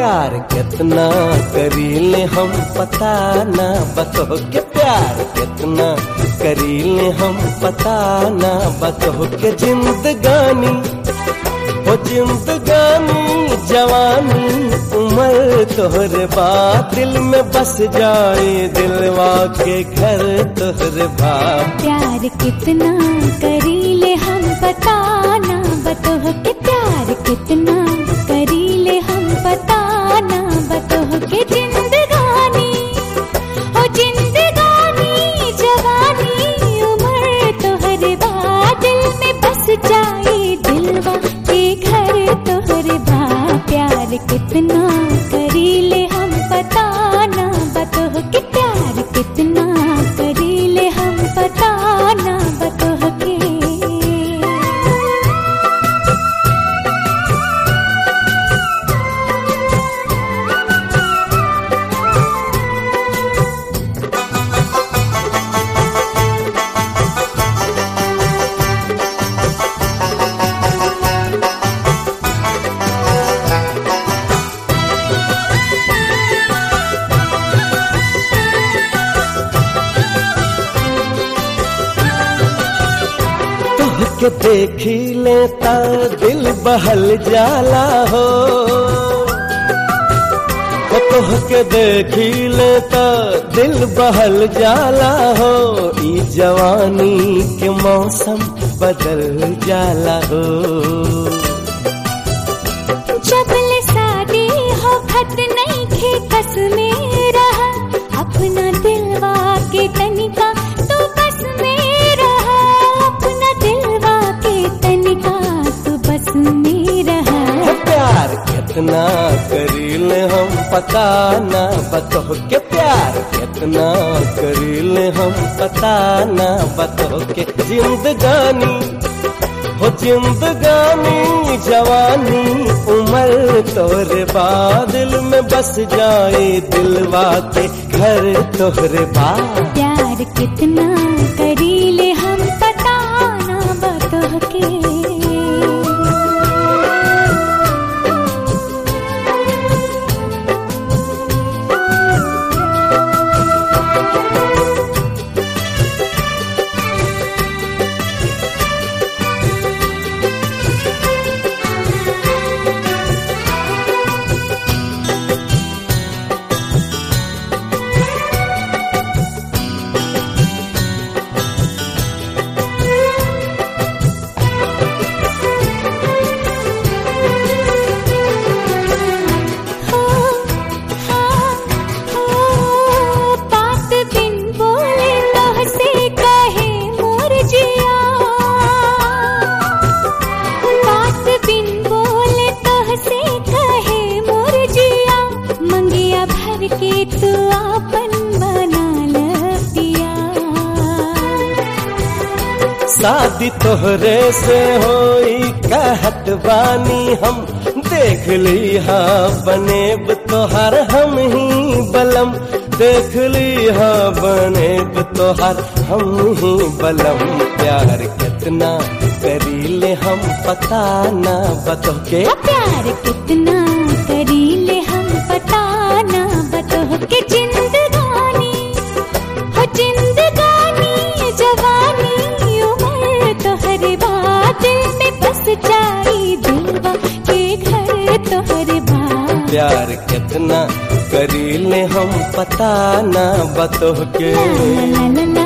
प्यार कितना करीले हम पता ना बतो के प्यार कितना करीले हम पता ना बतो के जिंदगानी हो जिंदगानी जवानी उम्र तोहरे बात दिल में बस जाए दिलवा के घर तोहरे बात प्यार कितना करीले हम बताना बतोह के प्यार कितना करीले हम बताना बतोह के जिंदगानी ओ जिंदगानी जवानी उम्र तोहरे बाद दिल में बस जाए दिलवा के घर तोहरे बा प्यार कितना करीले हम बताना बतोह के प्यार कितना करीले हम बताना बतोह के के देखी लेता दिल बहल जाला हो हो तोह के देखी लेता दिल बहल जाला हो ई जवानी के मौसम बदल जाला हो जबल शादी हो खत नहीं खे कस में रहा अपना दिलवा के तनिका तू बस में रहा अपना दिलवा के तनिका तू बस में रहा हो प्यार कितना करीले हम पता ना बतो के प्यार कितना करीले हम पता ना बतो के जिंदगानी हो जिंदगानी जवानी उम्र तोहरे बादल में बस जाए दिलवा के घर तोहरे बाद प्यार कितना करीले हम बताना बतोह के हो हाँ हो बात बिन बोले तोह से कहे मोर जिया बात बिन बोले तोह से कहे मोर जिया मंगिया भर के तू आपन बना लिया शादी तोहरे से होई कहत बानी हम देख ली हाँ बनेब तोहार हम ही बलम देख ली हाँ बनेब तोहार हम ही बलम प्यार कितना करीले हम पता ना बतो के प्यार कितना करीले हम बताना बतोह के जिंदगानी हो जिंदगानी जवानी उम्र तोहरे बादल में बस जाई दिलवा के घर तोहरे बात प्यार कितना करीले हम पता ना बतो के ला ला ला ला